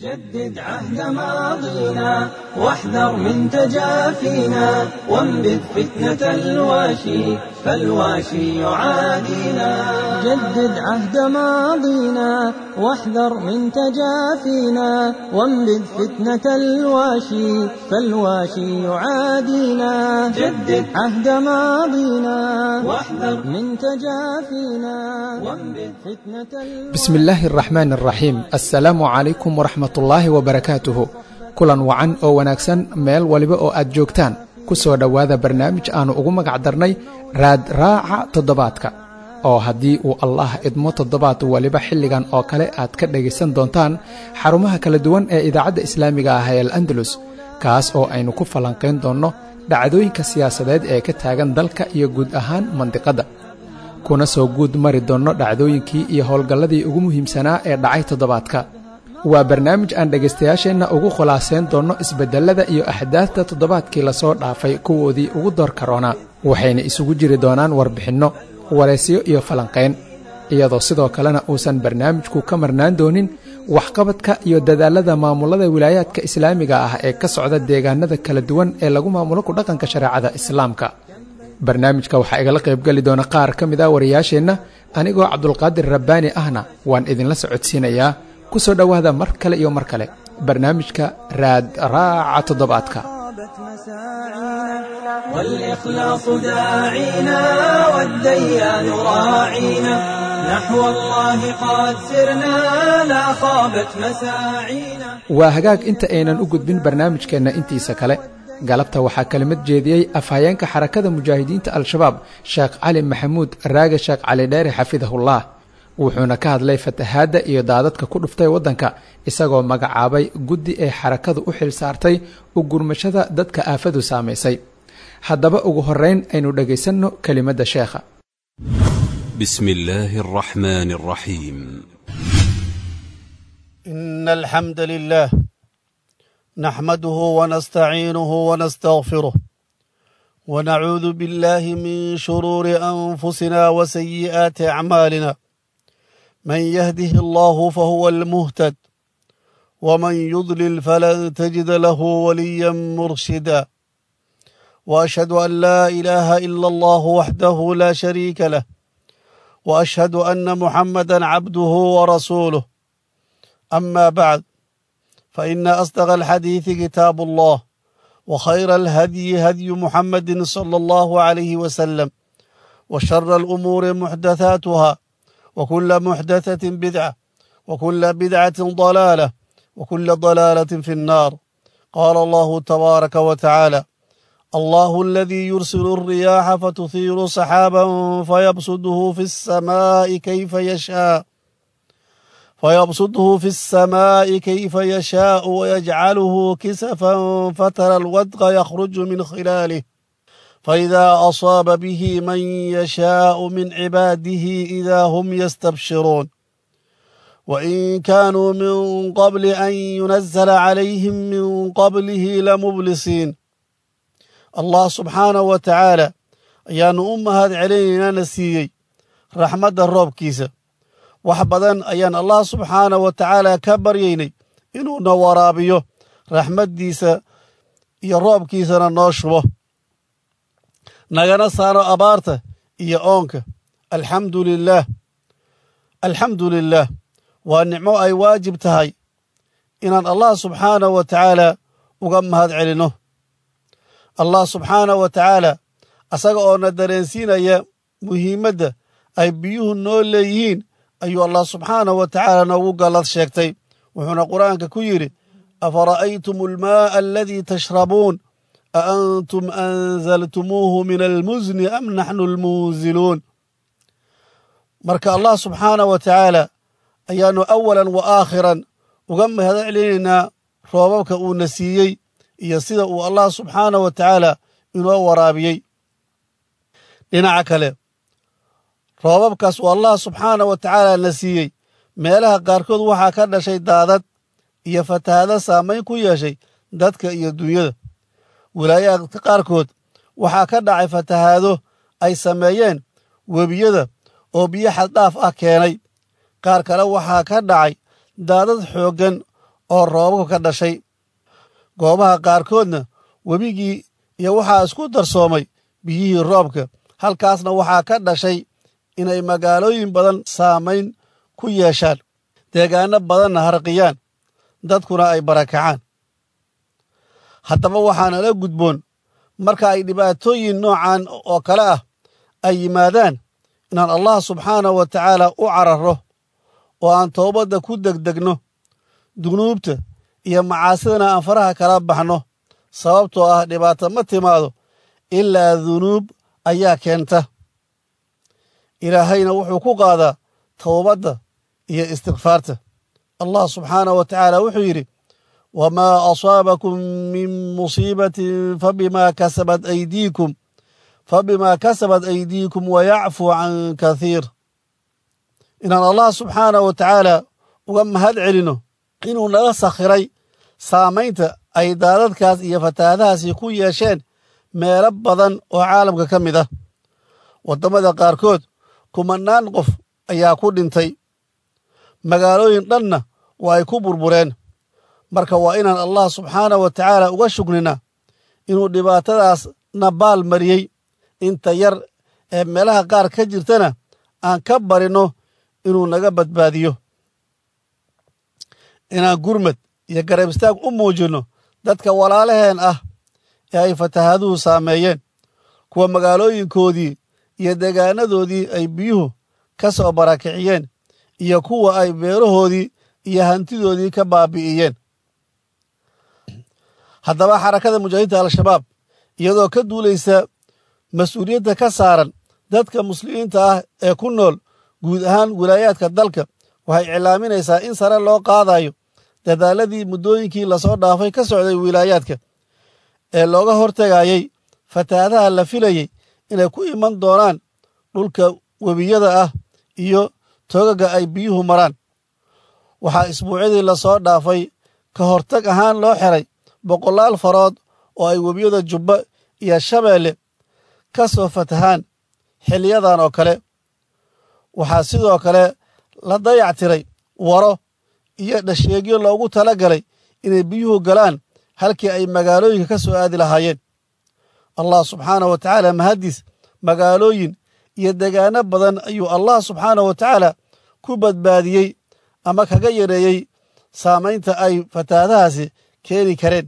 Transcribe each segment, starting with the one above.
جدد عهد ماضينا واحذر من تجافينا وانبذ فتنة الواشي فالواشي يعادينا جدد عهد ماضينا واحذر من تجافينا وانبذ فتنة الواشي فالواشي يعادينا جدد عهد ماضينا واحذر من تجافينا وانبذ فتنة الواشي bismi illaahi araxmaan araxiim assalaamu calaykum waraxmatullaahi wabarakaatuhu kulan wacan oo wanaagsan meel waliba oo aad joogtaan ku soo dhowaada barnaamij aannu ugu magac darnay raad raaca toddobaadka oo haddii uu allah idmo toddobaad waliba xilligan oo kale aad ka dhegaysan doontaan xarumaha kala duwan ee idaacadda islaamiga ah ee al andalus kaas oo aynu ku falanqayn doonno dhacdooyinka siyaasadeed ee ka taagan dalka iyo guud ahaan mandiqadda kuna soo guud mari doonno dhacdooyinkii iyo howlgalladii ugu muhiimsanaa ee dhacay toddobaadka waa barnaamij aan dhegaystayaasheenna ugu khulaasayn doonno isbeddellada iyo axdaafta toddobaadkii lasoo dhaafay kuwoodii ugu door karoonaa waxayna isugu jiri doonaan warbixinno waraysiyo iyo falanqayn iyadoo sidoo kalena uusan barnaamijku ka marnaan doonin waxqabadka iyo dadaallada maamullada wilaayaadka islaamiga ah ee ka socda deegaanada kala duwan ee lagu maamulo ku dhaqanka shareecada islaamka barnaamijka waxaa igala qaybgeli doona qaar ka mid a wariyaasheenna anigoo cabdulqaadir rabbaani ahna waan idinla socodsiinayaa ku soo dhowaada mar kale iyo mar kale barnaamijka raad raaca toddobaadka طابت مساعينا والإخلاص داعينا والديان راعينا نحو الله قد سرنا لا خابت مساعينا waa hagaag inta aynan u gudbin barnaamijkeenna intiisa kale galabta waxaa kelimad jeediyey afhayeenka xarakada mujaahidiinta al-shabaab sheekh cali maxamuud raage sheekh cali dheere xafidahullah wuxuuna ka hadlay fatahaadda iyo daadadka ku dhuftay waddanka isagoo magacaabay guddi ay xarakadu u xil saartay u gurmashada dadka aafadu saamaysay haddaba ugu horrayn aynu dhegaysanno kelimadda sheekha بسم الله الرحمن الرحيم إن الحمد لله نحمده ونستعينه ونستغفره ونعوذ بالله من شرور أنفسنا وسيئات أعمالنا من يهده الله فهو المهتد ومن يضلل فلن تجد له وليا مرشدا وأشهد أن لا إله إلا الله وحده لا شريك له وأشهد أن محمدا عبده ورسوله أما بعد فإن أصدق الحديث كتاب الله وخير الهدي هدي محمد صلى الله عليه وسلم وشر الأمور محدثاتها وكل محدثة بدعة وكل بدعة ضلالة وكل ضلالة في النار قال الله تبارك وتعالى الله الذي يرسل الرياح فتثير سحابا فيبسطه في السماء كيف يشاء فيبسطه في السماء كيف يشاء ويجعله كسفا فترى الودق يخرج من خلاله فإذا أصاب به من يشاء من عباده إذا هم يستبشرون وإن كانوا من قبل أن ينزل عليهم من قبله لمبلسين الله سبحانه وتعالى ayaanu u mahad celinaynana siiyey raxmadda roobkiisa wax badan ayaan allah subxaana wa tacaala ka baryaynay inuuna waraabiyo raxmaddiisa iyo roobkiisana noo shubo nagana saaro abaarta iyo oonka alxamdu lilaah alxamdu lilaah waa nicmo ay waajib tahay inaan allah subxaana wa tacaala uga mahad celinno allah subxaana wa tacaala asaga oo na dareensiinaya muhiimadda ay biyuhu noo leeyihiin ayuu allah subxaanahu wa tacaala noogu gallad sheegtay wuxuuna qur'aanka ku yidhi afara'aytum almaa'a aladii tashrabuun a antum anzaltumuuhu min almusni am naxnu almunziluun marka allah subxaanah wa tacaala ayaannu awalan wa aakhiran uga mahad celinaynaa roobabka uuna siiyey iyo sida uu allah subxaanah wa tacaala inoo waraabiyey dhinaca kale roobabkaas uu allah subxaanah wa tacaala na siiyey meelaha qaarkood waxaa ka dhashay daadad iyo fatahaado saamayn ku yeeshay dadka iyo dunyada wilaayaadka qaarkood waxaa ka dhacay fatahaado ay sameeyeen webiyada oo biyo xaddhaaf ah keenay qaar kale waxaa ka dhacay daadad xooggan oo roobabku ka dhashay goobaha qaarkoodna webigii iyo waxaa isku darsoomay biyihii roobka halkaasna waxaa ka dhashay inay magaalooyin badan saamayn ku yeeshaan deegaano badanna harqiyaan dadkuna ay barakacaan haddaba waxaana la gudboon marka ay dhibaatooyin noocan oo kale ah ay yimaadaan inaan allah subxaanahu wa tacaala u cararro oo aan toobadda ku degdegno dunuubta iyo macaasidana aan faraha kala baxno sababtoo ah dhibaato ma timaado ilaa dunuub ayaa keenta ilaahayna wuxuu ku qaadaa towbadda iyo istikfaarta allah subxaanahu wa tacaala wuxuu yidhi wamaa asaabakum min musiibatin fabimaa kasabat aydiikum fabimaa kasabat aydiikum wayacfuu can kathiir inaan allah subxaanahu wa tacaala uga mahad celino inuu naga sakhiray saamaynta ay daadadkaas iyo fataahadahaasi ku yeesheen meelo badan oo caalamka ka mid ah waddamada qaarkood kumannaan qof ayaa ku dhintay magaalooyin dhanna waa ay ku burbureen marka waa inaan allah subxaanahu wa tacaala uga shugnina inuu dhibaatadaas na baal mariyey inta yar ee meelaha qaar ka jirtana aan ka barinno inuu naga badbaadiyo inaan gurmad iyo garab istaag u muujinno dadka walaalaheen ah ee ay fatahaaduhu saameeyeen kuwa magaalooyinkoodii iyo deegaanadoodii ay biyuhu ka soo barakiciyeen iyo kuwa ay beerahoodii iyo hantidoodii ka baabi'iyeen haddaba xarakada mujaahidiinta al-shabaab iyadoo ka duulaysa mas-uuliyadda ka saaran dadka muslimiinta ah ee ku nool guud ahaan wilaayaadka dalka waxay iclaaminaysaa in sare loo qaadayo dadaaladii muddooyinkii lasoo dhaafay ka socday wilaayaadka ee looga hortegayey fatahaadaha la filayey inay ku iman doonaan dhulka webiyada ah iyo togaga ay biyuhu maraan waxaa isbuucyadii lasoo dhaafay ka hortag ahaan loo xiray boqolaal farood oo ay webiyada jubba iyo shabeelle ka soo fatahaan xiliyadan oo kale waxaa sidoo kale la dayac tiray waro iyo dhasheegyo loogu tala galay inay biyuhu galaan halkii ay magaalooyinka ka soo aadi lahaayeen allah subxaanahu wa tacaala mahaddiis magaalooyin iyo degaano badan ayuu allah subxaanahu wa tacaala ku badbaadiyey ama kaga yareeyey saamaynta ay fatahaadahaasi keeni kareen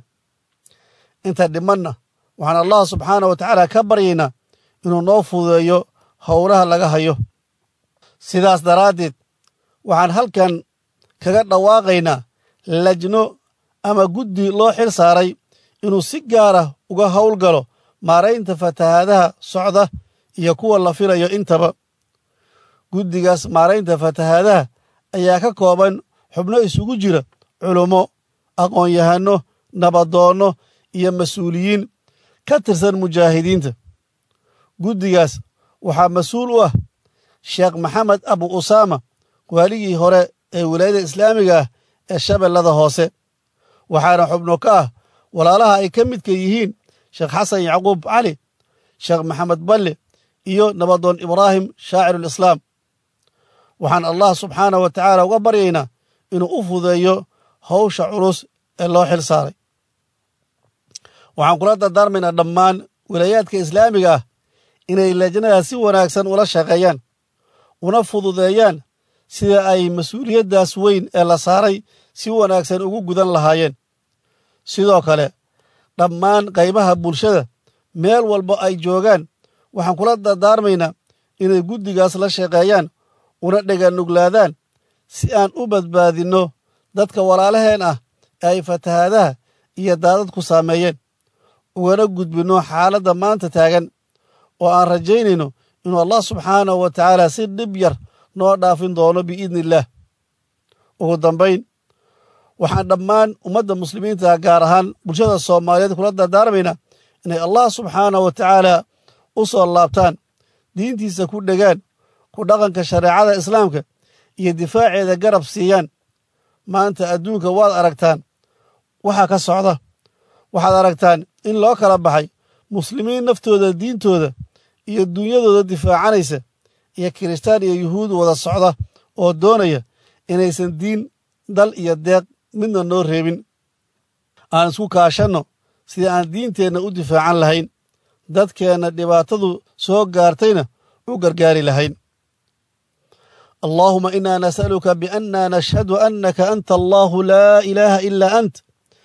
inta dhimanna waxaan allah subxaanah wa tacaala ka baryaynaa inuu noo fududeeyo howlaha laga hayo sidaas daraaddeed waxaan halkan kaga dhawaaqaynaa lajno ama guddi loo xil saaray inuu si gaara uga howlgalo maaraynta fatahaadaha socda iyo kuwa la filayo intaba guddigaas maaraynta fatahaadaha ayaa ka kooban xubno isugu jira culummo aqoon-yahanno nabadoonno iyo mas-uuliyiin ka tirsan mujaahidiinta guddigaas waxaa mas-uul u ah sheekh maxamed abu usaama waaligii hore ee wilaayada islaamiga ah ee shabeellada hoose waxaana xubno ka ah walaalaha ay ka midka yihiin sheekh xasan yacquub cali sheekh maxamed balle iyo nabadoon ibraahim shaacirulislaam waxaan allah subxaanah wa tacaala uga baryaynaa inuu u fudeeyo howsha culus ee loo xil saaray waxaan kula dardaarmaynaa dhammaan wilaayaadka islaamiga ah inay lajnada si wanaagsan ula shaqeeyaan una fududeeyaan sida ay mas-uuliyaddaas weyn ee la saaray si wanaagsan ugu gudan lahaayeen sidoo kale dhammaan qaybaha bulshada meel walba ay joogaan waxaan kula dardaarmaynaa inay guddigaas la shaqeeyaan una dheganuglaadaan si aan u badbaadinno dadka walaalaheen ah ee ay fatahaadaha iyo daadadku saameeyeen ugana gudbinno xaaladda maanta taagan oo aan rajaynayno inuu allah subxaanahu wa tacaala si dhib yar noo dhaafin doono biidni illaah ugu dambayn waxaan dhammaan ummadda muslimiinta gaar ahaan bulshada soomaaliyeed kula dardaarmaynaa inay allah subxaanahu wa tacaala u soo laabtaan diintiisa ku dhegaan ku dhaqanka shareecada islaamka iyo difaaceeda garab siiyaan maanta adduunka waad aragtaan waxaa ka socda waxaad aragtaan in loo kala baxay muslimiin naftooda diintooda iyo dunyadooda difaacanaysa iyo kiristaan iyo yuhuud wada socda oo doonaya inaysan diin dal iyo deeq midna noo reebin aan isku kaashanno sidii aan diinteenna u difaacan lahayn dadkeenna dhibaatadu soo gaartayna u gargaari lahayn allaahuma inaa nas'aluka bianna nashhadu annaka anta allaahu laa ilaaha ilaa ant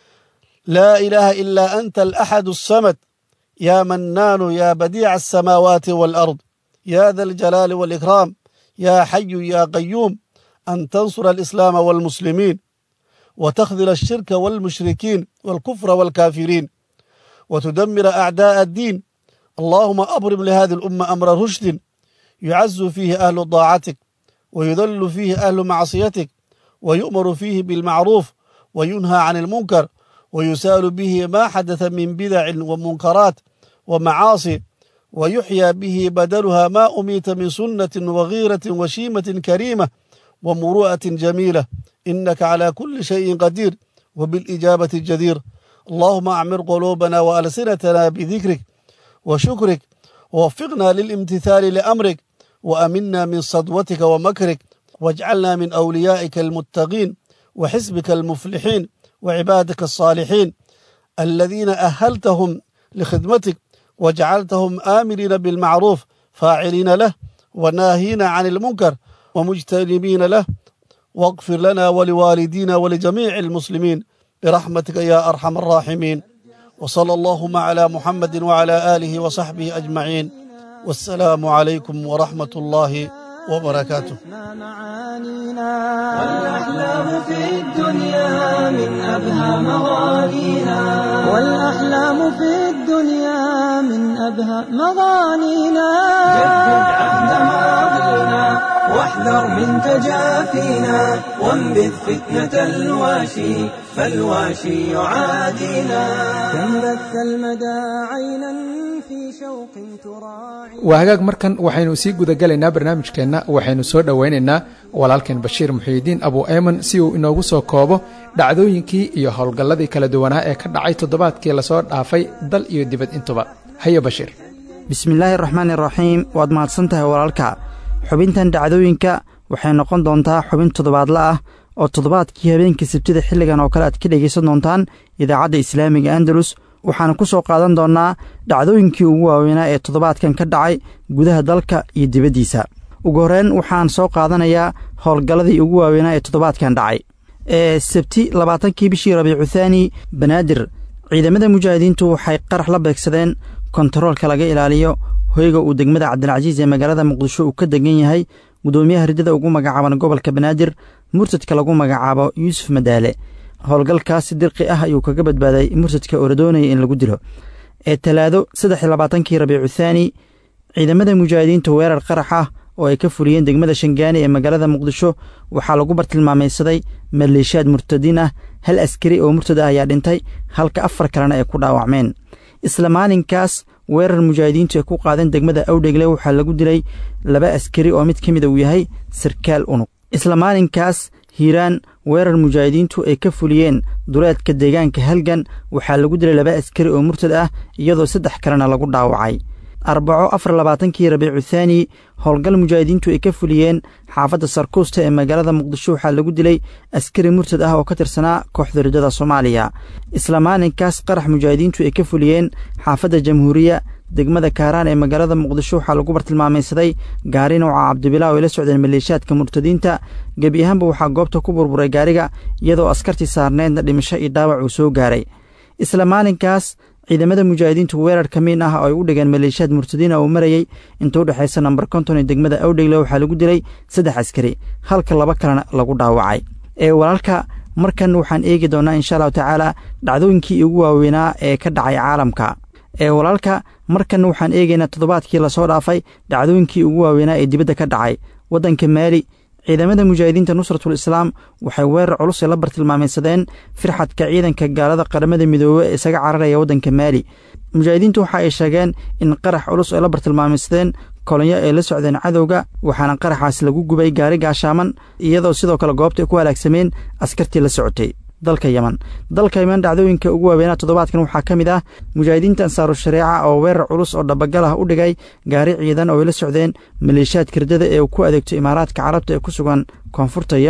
laa ilaaha ilaa anta alaxadu asamad yaa mannaanu yaa badiica alsamaawaati waalard yaa da aljalaali waalikraam yaa xayu yaa qayuum an tansura alislaama waalmuslimiin وتخذل الشرك والمشركين والكفر والكافرين وتدمر أعداء الدين اللهم أبرم لهذه الأمة أمر رشد يعز فيه أهل طاعتك ويذل فيه أهل معصيتك ويؤمر فيه بالمعروف وينهى عن المنكر ويسال به ما حدث من بدع ومنكرات ومعاصي ويحيى به بدلها ما أميت من سنة وغيرة وشيمة كريمة ومروءة جميلة إنك على كل شيء قدير وبالإجابة الجدير اللهم أعمر قلوبنا وألسنتنا بذكرك وشكرك ووفقنا للامتثال لأمرك وأمنا من صدوتك ومكرك واجعلنا من أوليائك المتقين وحزبك المفلحين وعبادك الصالحين الذين أهلتهم لخدمتك وجعلتهم آمرين بالمعروف فاعلين له وناهين عن المنكر ومجتنبين له واغفر لنا ولوالدينا ولجميع المسلمين برحمتك يا أرحم الراحمين وصلى اللهم على محمد وعلى آله وصحبه أجمعين والسلام عليكم ورحمة الله وبركاته معانينا والأحلام في الدنيا من أبهى مغانينا والأحلام في الدنيا من أبهى مغانينا جدد عهد ماضينا واحذر من تجافينا وانبذ فتنة الواشي فالواشي يعادينا كم بث المدى عينا في شوق تراعي waa hagaag markan waxaynu sii gudagelaynaa barnaamijkeenna waxaynu soo dhowaynaynaa walaalkeen bashiir muxiidiin abu eeman si uu inoogu soo koobo dhacdooyinkii iyo howlgalladii kala duwanaa ee ka dhacay toddobaadkii lasoo dhaafay dal iyo dibad intuba haye bashiir bismillaahi araxmaani iraxiim waad mahadsan tahay walaalka xubintan dhacdooyinka waxay noqon doontaa xubin toddobaadla ah oo toddobaadkii habeenkii sabtida xilligan oo kale aad ka dhegaysan doontaan idaacadda islaamiga andalus waxaana ku soo qaadan doonnaa dhacdooyinkii ugu waaweynaa ee toddobaadkan ka dhacay gudaha dalka iyo dibaddiisa ugu horreyn waxaan soo qaadanayaa howlgalladii ugu waaweynaa ee toddobaadkan dhacay ee sabti labaatankii bishii rabiicu thaani banaadir ciidamada mujaahidiintu waxay qarax la beegsadeen kontaroolka laga ilaaliyo hoyga uu degmada cabdilcasiis ee magaalada muqdisho uu ka degan yahay gudoomiyaha ridada ugu magacaaban gobolka banaadir murtadka lagu magacaabo yuusuf madaale howlgalkaasi dirqi ah ayuu kaga badbaaday murtadka oo la doonaya in lagu dilo ee talaado saddex iyo labaatankii rabiicu thaani ciidamada mujaahidiinta weerar qarax ah oo ay ka fuliyeen degmada shangaani ee magaalada muqdisho waxaa lagu bartilmaamaysaday maleeshiyaad murtadiin ah hal askari oo murtad ah ayaa dhintay halka afar kalena ay ku dhaawacmeen isla maalinkaas weerar mujaahidiintu ay ku qaadeen degmada awdhegle waxaa lagu dilay laba askari oo mid ka mida uu yahay sarkaal unug isla maalinkaas hiiraan weerar mujaahidiintu ay ka fuliyeen duleedka deegaanka halgan waxaa lagu dilay laba askari oo murtad ah iyadoo saddex kalena lagu dhaawacay arbaco afar labaatankii rabiicu thaani howlgal mujaahidiintu ay ka fuliyeen xaafadda sarkuusta ee magaalada muqdisho waxaa lagu dilay askari murtad ah oo ka tirsanaa kooxda ridada soomaaliya isla maalinkaas qarax mujaahidiintu ay ka fuliyeen xaafadda jamhuuriya degmada kaaraan ee magaalada muqdisho waxaa lagu bartilmaamaysaday gaari nooca cabdibilaa oo ay la socdeen maleeshiyaadka murtadiinta gebi ahaanba waxaa goobta ku burburay gaariga iyadoo askartii saarneedna dhimasho iyo dhaawac uu soo gaaray isla maalinkaas ciidamada mujaahidiintu weerar ka miin ah oo ay u dhigeen maleeshiyaad murtadiina uu marayey inta u dhexaysa nambar konton ee degmada awdhegle waxaa lagu dilay saddex askari halka laba kalena lagu dhaawacay ee walaalka markan waxaan eegi doonnaa insha allahu tacaala dhacdooyinkii ugu waaweynaa ee ka dhacay caalamka ee walaalka markan waxaan eegaynaa toddobaadkii lasoo dhaafay dhacdooyinkii ugu waaweynaa ee dibadda ka dhacay waddanka maali ciidamada mujaahidiinta nusratul islaam waxay weerar culus ay la bartilmaamaysadeen firxadka ciidanka gaalada qaramada midoobe ee isaga cararaya waddanka maali mujaahidiintu waxa ay sheegeen in qarax culus ay la bartilmaamaysadeen kolonyo ay la socdeen cadowga waxaana qaraxaas lagu gubay gaari gaashaaman iyadoo sidoo kale goobta ay ku halaagsameen askartii la socotay dalka yeman dalka yeman dhacdooyinka ugu waaweynaa toddobaadkan waxaa ka mid ah mujaahidiinta ansaaru shareeca oo weerar culus oo dhabagal ah u dhigay gaari ciidan oo ay la socdeen maleeshiyaadka ridada ee uu ku adeegto imaaraadka carabta ee ku sugan koonfurta yemen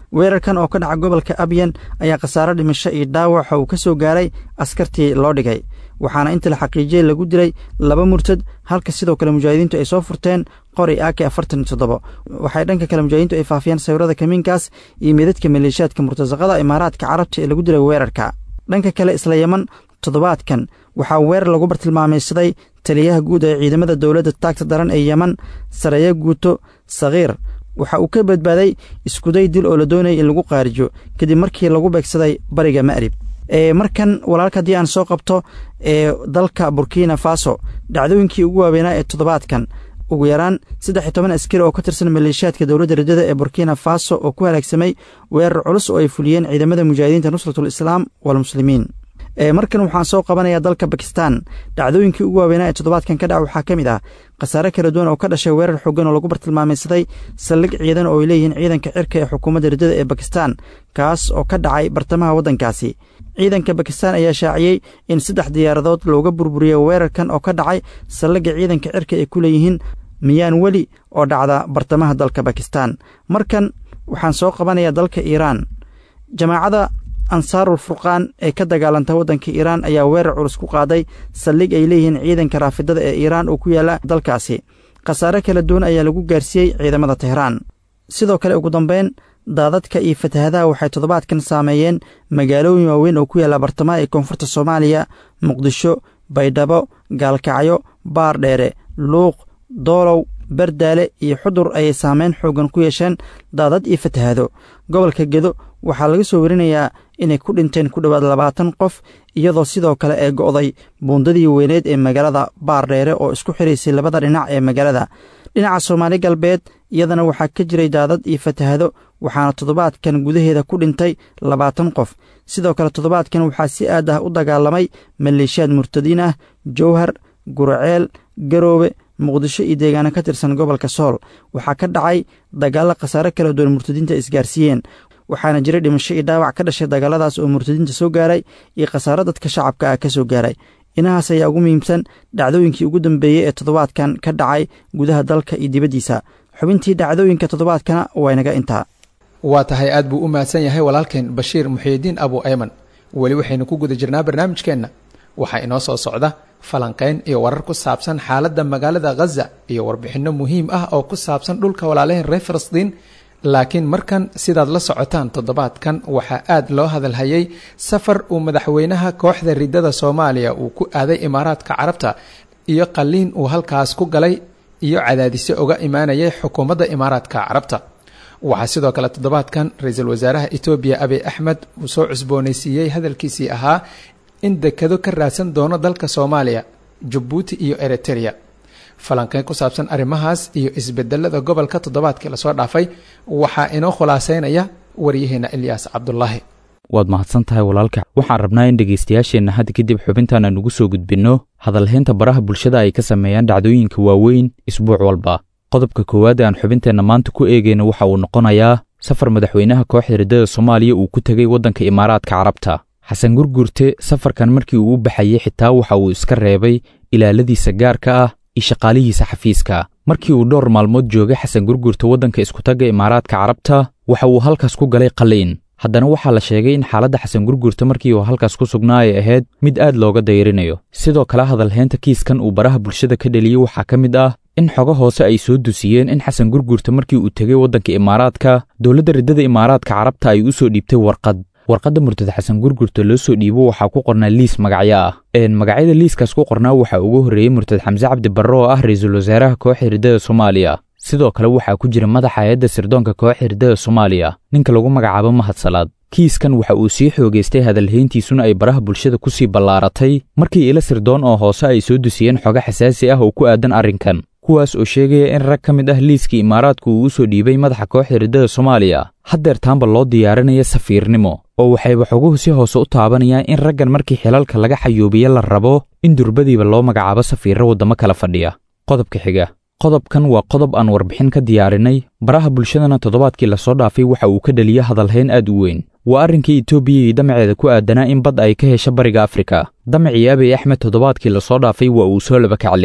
weerarkan oo ka dhaca gobolka abyan ayaa khasaaro dhimasho iyo dhaawaxa uu ka soo gaaray askartii loo dhigay waxaana inta la xaqiijiyey lagu dilay laba murtad halka sidoo kale mujaahidiintu ay soo furteen qori ak afartan iyo toddobo waxay dhanka kale mujaahidiintu ay faafiyeen sawirada kamiinkaas iyo meedadka maleeshiyaadka murtasaqada imaaraadka carabta ee lagu dilay weerarka dhanka kale isla yeman toddobaadkan waxaa weerar lagu bartilmaamaysaday taliyaha guud ee ciidamada dowladda taagta daran ee yeman sareeyo guuto sakhiir waxa uu ka badbaaday iskuday dil oo la doonayay in lagu qaarijo kadib markii lagu beegsaday bariga ma'rib markan walaalka haddii aan soo qabto ee dalka burkina faso dhacdooyinkii ugu waaweynaa ee toddobaadkan ugu yaraan saddex iyo toban askari oo ka tirsan maleeshiyaadka dowladda rajada ee burkina faso oo ku halaagsamay weerar culus oo ay fuliyeen ciidamada mujaahidiinta nusratul islaam walmuslimiin markan waxaan soo qabanayaa dalka bakistan dhacdooyinkii ugu waaweynaa ee toddobaadkan ka dhaca waxaa ka mid ah khasaare kala duwan oo ka dhashay weerar xoogan oo lagu bartilmaamaysaday saldhig ciidan oo ay leeyihiin ciidanka cirka ee xukuumadda rajada ee bakistan kaas oo ka dhacay bartamaha waddankaasi ciidanka bakistan ayaa shaaciyey in saddex diyaaradood looga burburiyey weerarkan oo ka dhacay saldhigga ciidanka cirka ay ku leeyihiin miyaan weli oo dhacda bartamaha dalka bakistan markan waxaan soo qabanayaa dalka iiraan jamaacada ansaarul furqaan ee ka dagaalanta waddanka iiraan ayaa weerar culus ku qaaday saldhig ay leeyihiin ciidanka raafidada ee iiraan oo ku yaalla dalkaasi khasaare kala duwan ayaa lagu gaarsiiyey ciidamada tehraan sidoo kale ugu dambeyn daadadka iyo fatahadaha waxay toddobaadkan saameeyeen magaalooyin waaweyn oo ku yaalla bartamaha ee koonfurta soomaaliya muqdisho baydhabo gaalkacyo baardheere luuq doolow bardaale iyo xudur ayay saameyn xoogan ku yeesheen daadad iyo fatahado gobolka gedo waxaa laga soo warinayaa inay ku dhinteen ku dhowaad labaatan qof iyadoo sidoo kale ee go'day buundadii weyneed ee magaalada baardheere oo isku xiraysay labada dhinac ee magaalada dhinaca soomaali galbeed iyadana waxaa ka jiray daadad iyo fatahado waxaana toddobaadkan gudaheeda ku dhintay labaatan qof sidoo kale toddobaadkan waxaa si aad ah u dagaalamay maleeshiyaad murtadiin ah jowhar guraceel garoobe muqdisho iyo deegaano ka tirsan gobolka sool waxaa ka dhacay dagaallo khasaare kala duwan murtadiinta isgaarsiiyeen waxaana jiray dhimasho iyo dhaawac ka dhashay dagaaladaas oo murtadiinta soo gaaray iyo khasaaro dadka shacabka ah ka soo gaaray inahaas ayaa ugu muhiimsan dhacdooyinkii ugu dambeeyey ee toddobaadkan ka dhacay gudaha dalka iyo dibaddiisa xubintii dhacdooyinka toddobaadkana waa inaga intaa waa tahay aad buu u mahadsan yahay walaalkeen bashiir muxiidiin abu ayman weli waxaynu ku guda jirnaa barnaamijkeenna waxaa inoo soo socda falanqayn iyo warar ku saabsan xaaladda magaalada khaza iyo warbixinno muhiim ah oo ku saabsan dhulka walaalaheen reer falastiin laakiin markan sidaad la socotaan toddobaadkan waxaa aad loo hadalhayay safar uu madaxweynaha kooxda riddada soomaaliya uu ku aaday imaaraadka carabta iyo qalliin uu halkaas ku galay iyo cadaadisyo uga imaanayay xukuumadda imaaraadka carabta waxaa sidoo kale toddobaadkan ra-iisul wasaaraha etoobiya abiy axmed uu soo cusboonaysiiyey hadalkiisii ahaa in dekado ka raadsan doono dalka soomaaliya jabuuti iyo eritereya falanqeyn ku saabsan arrimahaas iyo isbedelada gobolka toddobaadkii lasoo dhaafay waxaa inoo khulaaseynaya waryaheena ilyaas cabdulaahi waad mahadsan tahay walaalka waxaan rabnaa in dhegaystayaasheenna hadda kadib xubintan aan ugu soo gudbinno hadalhaynta baraha bulshada ay ka sameeyaan dhacdooyinka waaweyn isbuuc walba qodobka koowaad ee aan xubinteenna maanta ku eegayna waxa uu noqonayaa safar madaxweynaha kooxda riddada soomaaliya uu ku tegey waddanka imaaraadka carabta xasan gurgurte safarkan markii uu u baxayey xitaa waxa uu iska reebay ilaaladiisa gaarka ah iyo shaqaalihiisa xafiiska markii uu dhowr maalmood joogay xasan gurgurta waddanka iskutagga imaaraadka carabta waxa uu halkaas ku galay qalliin haddana waxaa la sheegay in xaaladda xasan gurgurta markii uu halkaas ku sugnaa ay ahayd mid aad looga dayrinayo sidoo kale hadalhaynta kiiskan uu baraha bulshada ka dheliyey waxaa ka mid ah in xogo hoose ay soo dusiyeen in xasan gurgurta markii uu tegey waddanka imaaraadka dowladda riddada imaaraadka carabta ay u soo dhiibtay warqad warqadda murtada xasan gurgurta loo soo dhiibo waxaa ku qornaa liis magacyo ah magacyada liiskaas ku qornaa waxaa ugu horreeyey murtad xamse cabdi barre oo ah ra-iisul wasaaraha kooxda riddada soomaaliya sidoo kale waxaa ku jira madaxa hay-adda sirdoonka kooxda riddada soomaaliya ninka lagu magacaabo mahadsalaad kiiskan waxa uu sii xoogaystay hadalhayntiisuna ay baraha bulshada ku sii ballaaratay markii ilo sirdoon oo hoose ay soo dusiyeen xogo xasaasi ah oo ku aadan arrinkan kuwaas oo sheegaya in rag ka mid ah liiskii imaaraadku uu u soo dhiibay madaxa kooxda riddada soomaaliya haddeertaanba loo diyaarinaya safiirnimo oo waxayba xoguhu si hoose u taabanayaan in raggan markii xilalka laga xayuubiye la rabo in durbadiiba loo magacaabo safiirro waddamo kala fadhiya qodobka xiga qodobkan waa qodob aan warbixin ka diyaarinay baraha bulshadana toddobaadkii lasoo dhaafay waxa uu ka dhaliya hadalhayn aad u weyn waa arrinkii etoobiya iyo damaceeda ku aadanaa in bad ay ka hesho bariga afrika damacii abiy axmed toddobaadkii lasoo dhaafay waa uu soo laba kacleeyey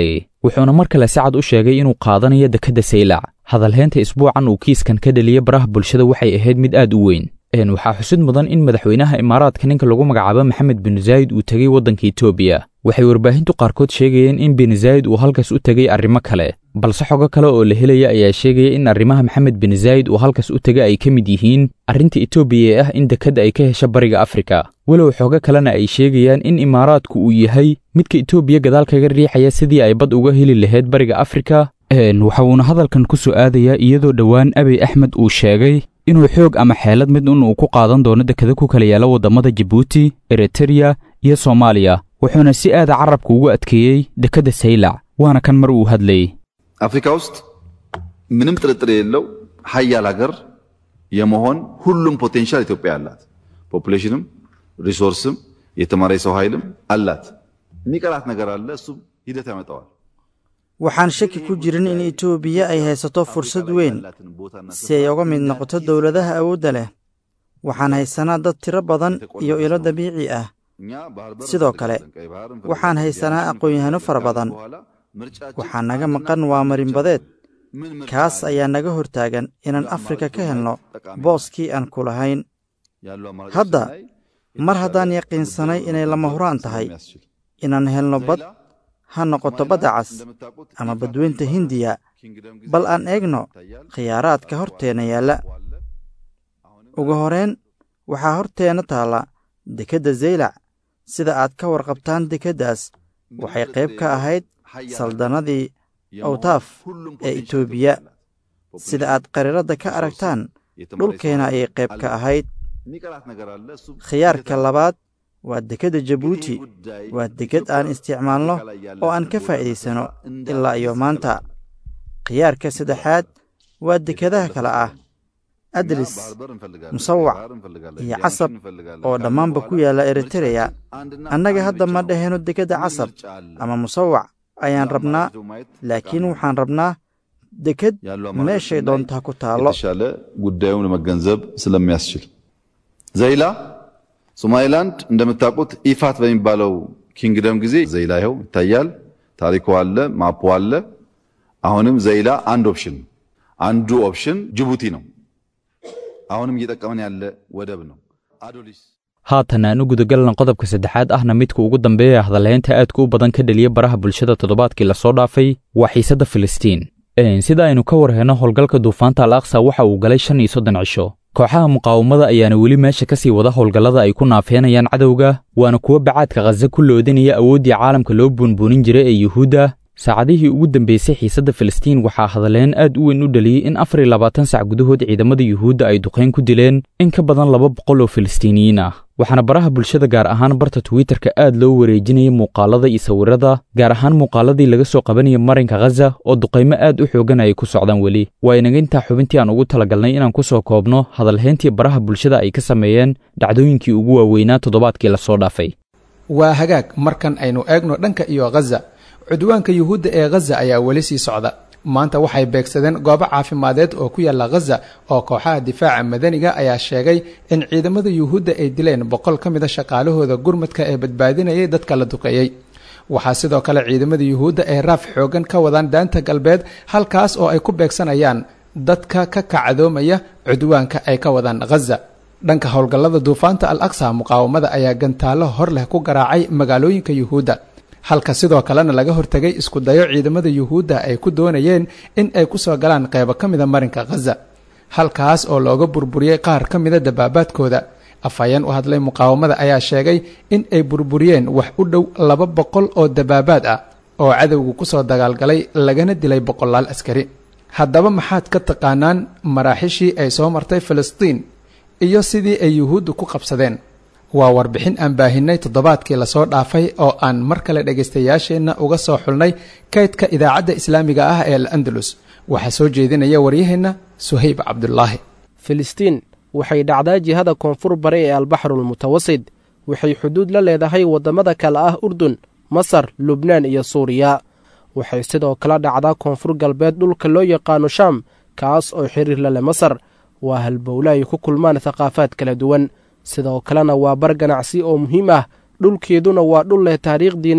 wuxuuna mar kale si cad u sheegay inuu qaadanayo dekedda saylac hadalheynta isbuucan uu kiiskan ka dheliyey baraha bulshada waxay ahayd mid aad u weyn waxaa xusid mudan in madaxweynaha imaaraadka ninka lagu magacaabo maxamed bin zaayid uu tegey waddanka etoobiya waxay warbaahintu qaarkood sheegayeen in bin zaayid uu halkaas u tegey arrimo kale balse xogo kale oo la helaya ayaa sheegaya in arrimaha maxamed bin zaayid uu halkaas u tegay ay ka mid yihiin arrinta etoobiya ee ah in dekedda ay ka hesho bariga afrika walow xogo kalena ay sheegayaan in imaaraadku uu yahay midka etoobiya gadaal kaga riixaya sidii ay bad uga heli lahayd bariga afrika waxa uuna hadalkan ku soo aadayaa iyadoo dhowaan abiy axmed uu sheegay inuu xoog ama xeelad mid un uu ku qaadan doono dekeda ku kala yaala waddamada jabuuti eritreya iyo soomaaliya wuxuuna si aada carabka ugu adkeeyey dekedda saylac waana kan mar uu hadlayey አፍሪካ ውስጥ ምንም ጥርጥር የሌለው ሀያል ሀገር የመሆን ሁሉም ፖቴንሻል ኢትዮጵያ አላት። ፖፑሌሽንም፣ ሪሶርስም፣ የተማረ የሰው ኃይልም አላት። የሚቀራት ነገር አለ። እሱም ሂደት ያመጣዋል። waxaan shaki ku jirin in etoobiya ay haysato fursad weyn si ay uga mid noqoto dowladaha awoodda leh waxaan haysanaa dad tiro badan iyo ilo dabiici ah sidoo kale waxaan haysanaa aqoon-yahano fara badan waxaa naga maqan waa marinbadeed kaas ayaa naga hortaagan inaan afrika ka helno booskii aan ku lahayn hadda mar haddaan yaqiinsanay inay lama huraan tahay inaan helno bad ha noqoto badda cas ama badweynta hindiya bal aan eegno khiyaaraadka horteenna yaalla ugu horeyn waxaa horteenna taalla dekedda zaylac sida aad ka warqabtaan dekeddaas waxay qayb ka ahayd saldannadii awtaaf ee etoobiya sida aad qariiradda ka aragtaan dhulkeena ayay qayb ka ahayd khiyaarka labaad waa dekedda jabuuti waa deked aan isticmaalno oo aan ka faa'iidaysano ilaa iyo maanta khiyaarka saddexaad waa dekedaha kale ah adlis musawac iyo casab oo dhammaanba ku yaalla eritereya annaga hadda ma dhahayno dekedda casab ama musawac ayaan rabnaa laakiin waxaan rabnaa deked meeshay doontaa ku taallo የተሻለ ጉዳዩን ለመገንዘብ ስለሚያስችል ዘይላ ሶማሌላንድ እንደምታውቁት ኢፋት በሚባለው ኪንግደም ጊዜ ዘይላ ይኸው ይታያል። ታሪኩ አለ፣ ማፑ አለ። አሁንም ዘይላ አንድ ኦፕሽን ነው። አንዱ ኦፕሽን ጅቡቲ ነው። አሁንም እየጠቀመን ያለ ወደብ ነው። አዶሊስ haatan aan u gudagalna qodobka saddexaad ahna midka ugu dambeeya hadalhaynta aadka u badan ka dheliya baraha bulshada toddobaadkii lasoo dhaafay waa xiisadda filistiin sida aynu ka war heyno howlgalka duufaanta al aqsa waxa uu galay shan iyo soddon cisho kooxaha muqaawamada ayaana weli meesha ka sii wada howlgallada ay ku naafeenayaan cadowga waana kuwo bacaadka khaza ku loodinaya awooddii caalamka loo buunbuunin jiray ee yuhuudda saacadihii ugu dambeysay xiisadda filistiin waxaa hadalleen aad u weyn u dhaliyey in afar iyo labaatan sac gudahood ciidamada yuhuudda ay duqayn ku dileen in ka badan laba boqol oo filistiiniyiin ah waxaana baraha bulshada gaar ahaan barta twitterka aad loo wareejinayay muuqaalada iyo sawirada gaar ahaan muuqaaladii laga soo qabanaya marinka khaza oo duqaymo aad u xoogan ay ku socdaan weli waa inaga intaa xubintii aan ugu talagalnay inaan ku soo koobno hadalhayntii baraha bulshada ay ka sameeyeen dhacdooyinkii ugu waaweynaa toddobaadkii lasoo dhaafay waa hagaag markan aynu eegno dhanka iyo khaza cudwaanka yuhuudda ee khaza ayaa weli sii socda maanta waxay beegsadeen goobo caafimadeed oo ku yaalla khaza oo kooxaha difaaca madaniga ayaa sheegay in ciidamada yuhuudda ay dileen boqol ka mida shaqaalahooda gurmadka ee badbaadinayay dadka la duqeeyey waxaa sidoo kale ciidamada yuhuudda ay raaf xoogan ka wadaan daanta galbeed halkaas oo ay ku beegsanayaan dadka ka kacdoomaya cudwaanka ay ka wadaan khaza dhanka howlgallada duufaanta al aqsa muqaawamada ayaa gantaallo hor leh ku garaacay magaalooyinka yuhuudda halka sidoo kalena laga hortegay isku dayo ciidamada yuhuudda ay ku doonayeen in ay ku soo galaan qaybo ka mida marinka khaza halkaas oo looga burburiyey qaar ka mida dabaabaadkooda afhayeen u hadlay muqaawamada ayaa sheegay in ay burburiyeen wax u dhow laba boqol oo dabaabaad ah oo cadowgu ku soo dagaalgalay lagana dilay boqolaal askari haddaba maxaad ka taqaanaan maraaxishii ay soo martay filistiin iyo sidii ay yuhuuddu ku qabsadeen waa warbixin aan baahinay toddobaadkii lasoo dhaafay oo aan mar kale dhegaystayaasheenna uga soo xulnay kaydka idaacadda islaamiga ah ee al andalus waxaa soo jeedinaya waryaheenna suhayb cabdulaahi filistiin waxay dhacdaa jihada koonfur bare ee albaxrulmutawasid waxay xuduud la leedahay waddamada kale ah urdun masar lubnaan iyo suuriya waxay sidoo kale dhacdaa koonfur galbeed dhulka loo yaqaano shaam kaas oo xiriir la leh masar waa halbowle ay ku kulmaan thaqaafaad kala duwan sidoo kalena waa bar ganacsi oo muhiim ah dhulkeeduna waa dhul leh taariikh diineed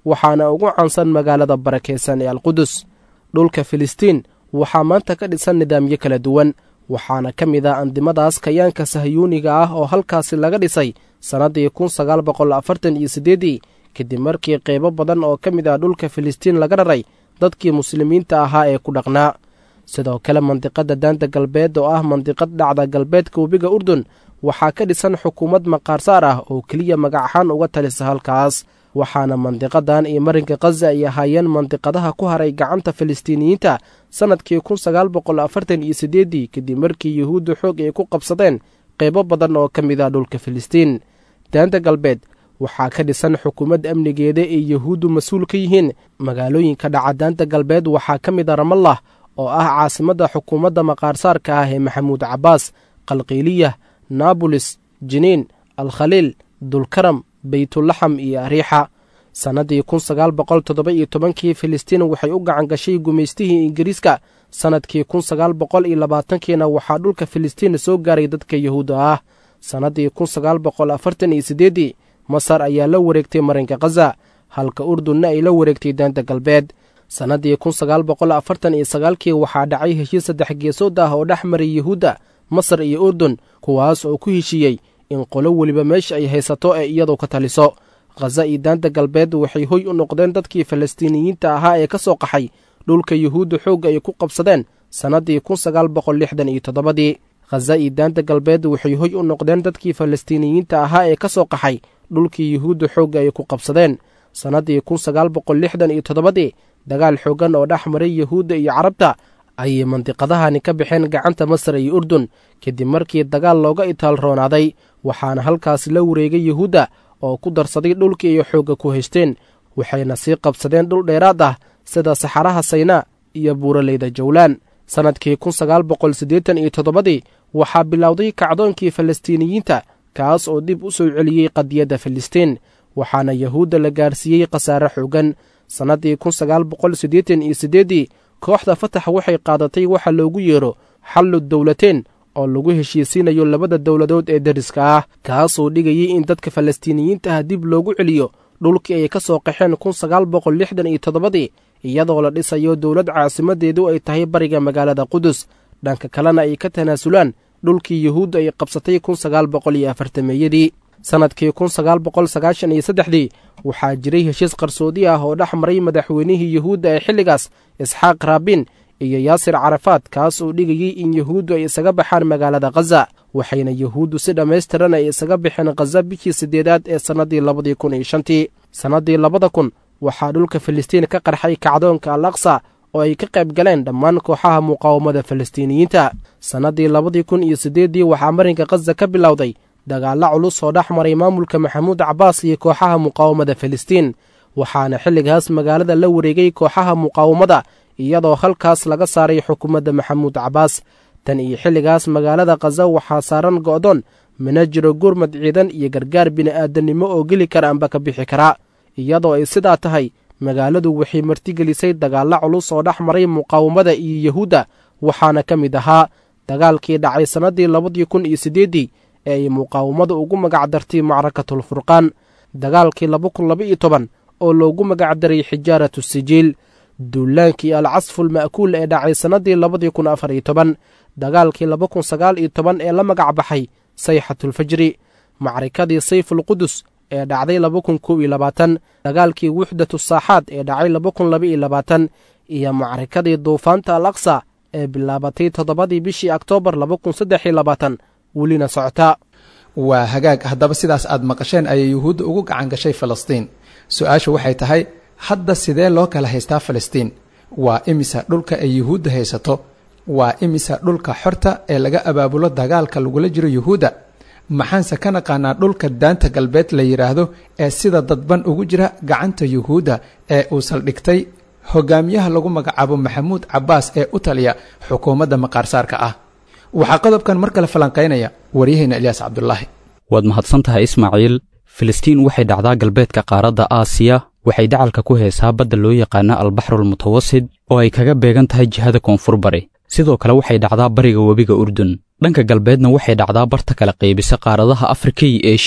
waxaana ugu caansan magaalada barakaysan ee alqudus dhulka filistiin waxaa maanta ka dhisan nidaamyo kala duwan waxaana ka mid ah andimadaas kayaanka sahyuuniga ah oo halkaasi laga dhisay sannaddii kun sagaal boqol afartan iyo siddeeddii kadib markii qaybo badan oo ka mid ah dhulka filistiin laga raray dadkii muslimiinta ahaa ee ku dhaqnaa sidoo kale mandiqadda daanta galbeed oo ah mandiqad dhacda galbeedka webiga urdun waxaa ka dhisan xukuumad maqaarsaar ah oo keliya magac ahaan uga talisa halkaas waxaana mandiqadan iyo marinka khaza ay ahaayeen mandiqadaha ku haray gacanta filistiiniyiinta sannadkii kun sagaal boqol afartan iyo siddeeddii kadib markii yuhuudda xoog ay ku qabsadeen qaybo badan oo ka mid ah dhulka filistiin daanta galbeed waxaa ka dhisan xukuumad amnigeeda ay yuhuuddu mas-uul ka yihiin magaalooyinka dhaca daanta galbeed waxaa ka mid a ramallah oo ah caasimadda xukuumadda maqaarsaarka ah ee maxamuud cabbaas qalqiiliyah naabolis jiniin alkhaliil dulkaram beytulaxam iyo ariixa sannadii kun sagaal boqol toddoba iyo tobankii filistiin waxay u gacan gashay gumaystihii ingiriiska sannadkii kun sagaal boqol iyo labaatankiina waxaa dhulka filistiin soo gaaray dadka yuhuudda ah sannaddii kun sagaal boqol afartan iyo siddeeddii masar ayaa la wareegtay marinka khaza halka urdunna ay la wareegtay daanta galbeed sannaddii kun sagaal boqol afartan iyo sagaalkii waxaa dhacay heshiis saddex geesood ah oo dhex maray yuhuudda masar iyo urdun kuwaas oo ku heshiiyey in qolo weliba meesha ay haysato ee iyadu ka taliso khaza iyo daanta galbeed waxay hoy u noqdeen dadkii falastiiniyiinta ahaa ee ka soo qaxay dhulka yuhuudda xoogga ay ku qabsadeen sannaddii kun sagaal boqol lixdan iyo toddobadii khaza iyo daanta galbeed waxay hoy u noqdeen dadkii falastiiniyiinta ahaa ee ka soo qaxay dhulkii yuhuudda xoogga ay ku qabsadeen sannaddii kun sagaal boqol lixdan iyo toddobadii dagaal xooggan oo dhex maray yuhuudda iyo carabta ayay mandiqadahani ka baxeen gacanta masar iyo urdun kadib markii dagaal looga itaal roonaaday waxaana halkaas la wareegay yuhuudda oo ku darsaday dhulkii ay xoogga ku haysteen waxayna sii qabsadeen dhul dheeraad ah sida saxaraha saynaa iyo buuraleyda jawlaan sannadkii kun sagaal boqol siddeetan iyo toddobadii waxaa bilowday kacdoonkii falastiiniyiinta kaas oo dib u soo celiyey qadiyadda filistiin waxaana yuhuudda la gaarsiiyey khasaare xoogan sannaddii kun sagaal boqol siddeetan iyo siddeeddii kooxda fatax waxay qaadatay waxa loogu yeero xallu dowlateen oo lagu heshiisiinayo labada dowladood ee deriska ah kaasoo dhigayay in dadka falastiiniyiinta ah dib loogu celiyo dhulkii ay ka soo qaxeen kun sagaal boqol lixdan iyo toddobadii iyadoo la dhisayo dowlad caasimadeedu ay tahay bariga magaalada qudus dhanka kalena ay ka tanaasulaan dhulkii yuhuudda ay qabsatay kun sagaal boqol iyo afartameeyadii sannadkii kun sagaal boqol sagaashan iyo saddexdii waxaa jiray heshiis qarsoodi ah oo dhex maray madaxweynihii yuhuudda ee xilligaas isxaaq raabin iyo yaasir carafaad kaas oo dhigayey in yuhuuddu ay isaga baxaan magaalada khaza waxayna yuhuuddu si dhammaystiran ay isaga baxeen khaza bishii siddeedaad ee sannaddii labadii kun iyo shantii sannaddii labada kun waxaa dhulka filistiin ka qarxay kacdoonka al aqsa oo ay ka qayb galeen dhammaan kooxaha muqaawamada falastiiniyiinta sannaddii labadii kun iyo siddeeddii waxaa marinka khaza ka bilowday dagaalla culus oo dhex maray maamulka maxamuud cabbaas iyo kooxaha muqaawamada filistiin waxaana xilligaas magaalada la wareegay kooxaha muqaawamada iyadoo halkaas laga saaray xukuumadda maxamuud cabbaas tan iyo xilligaas magaalada khaza waxaa saaran go'doon mana jiro gurmad ciidan iyo gargaar bini'aadannimo oo geli kara amba ka bixi kara iyadoo ay sidaa tahay magaaladu waxay martigelisay dagaalla culus oo dhex maray muqaawamada iyo yuhuudda waxaana ka mid ahaa dagaalkii dhacay sannaddii labadii kun iyo siddeeddii ee ay muqaawamadu ugu magacdartay macrakatul furqaan dagaalkii laba kun laba iyo toban oo loogu magacdaray xijaaratu sijiil duulaankii alcasful ma'kuul ee dhacay sannaddii labadii kun afar iyo toban dagaalkii laba kun sagaal iyo toban ee la magac baxay sayxatulfajri macrikadii sayfulqudus ee dhacday laba kun kow iyo labaatan dagaalkii wuxdatu saaxaad ee dhacay laba kun laba iyo labaatan iyo macrikadii duufaanta al aqsa ee bilaabatay toddobadii bishii oktoobar laba kun saddex iyo labaatan welina socota waa hagaag haddaba sidaas aad maqasheen ayay yuhuudda ugu gacan gashay falastiin su-aashu waxay tahay hadda sidee loo kala haystaa falastiin waa imisa dhulka ay yuhuudda haysato waa imisa dhulka xorta ee laga abaabulo dagaalka lagula jiro yuhuudda maxaanse ka naqaanaa dhulka daanta galbeed la yidhaahdo ee sida dadban ugu jira gacanta yuhuudda ee uu saldhigtay hogaamiyaha lagu magacaabo maxamuud cabbaas ee u taliya xukuumadda maqaarsaarka ah waxaa qodobkan mar kale falanqaynaya waryaheena ilyaas cabdulaahi waad mahadsan tahay ismaaciil filistiin waxay dhacdaa galbeedka qaaradda aasiya waxay dacalka ku heesaa badda loo yaqaana albaxrul mutawasid oo ay kaga beegan tahay jihada koonfur bari sidoo kale waxay dhacdaa bariga webiga urdun dhanka galbeedna waxay dhacdaa barta kala qaybisa qaaradaha afrika iyo eshiya